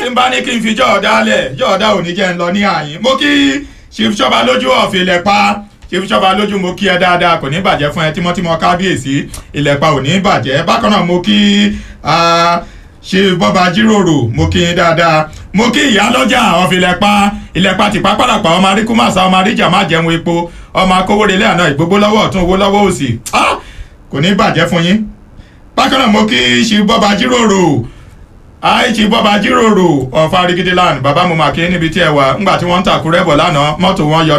tí n bá ní kí n fi jọ̀ọ́dá lẹ̀ jọ̀ọ́dá ò ní jẹ́ ń lọ ní àyín mo kí chief ṣọba lójú ọ̀fìlẹ̀ pa chief ṣọba lójú mo kí ẹ dáadáa kò ní bàjẹ́ fún ẹ tímọ́tímọ́ kábíyèsí ìlẹ̀pa ò ní bàjẹ́ bákan náà mo kí ṣe bọ́ba jíròrò mo kí yín dáadáa mo kí ìyá lọ́jà ọ̀fìlẹ̀ pa ìlẹ̀pa tìpá pàràpà ọmọ aríkú màsà ọmọ aríjà má jẹun epo ọmọ akówórelé àná ìgbógbó lọ́wọ́ ọ̀tún owó lọ́wọ́ òsì kò ní bàjẹ́ fún yín bákan náà mo kí ṣe bọ́ba jíròrò àìsí bọ́ba jíròrò ọ̀fà rigidiland bàbá mo mà kí níbi tí ẹ wà ńgbà tí wọ́n ń tàkúrẹ́ bọ̀ lánàá mọ́tò wọn yọ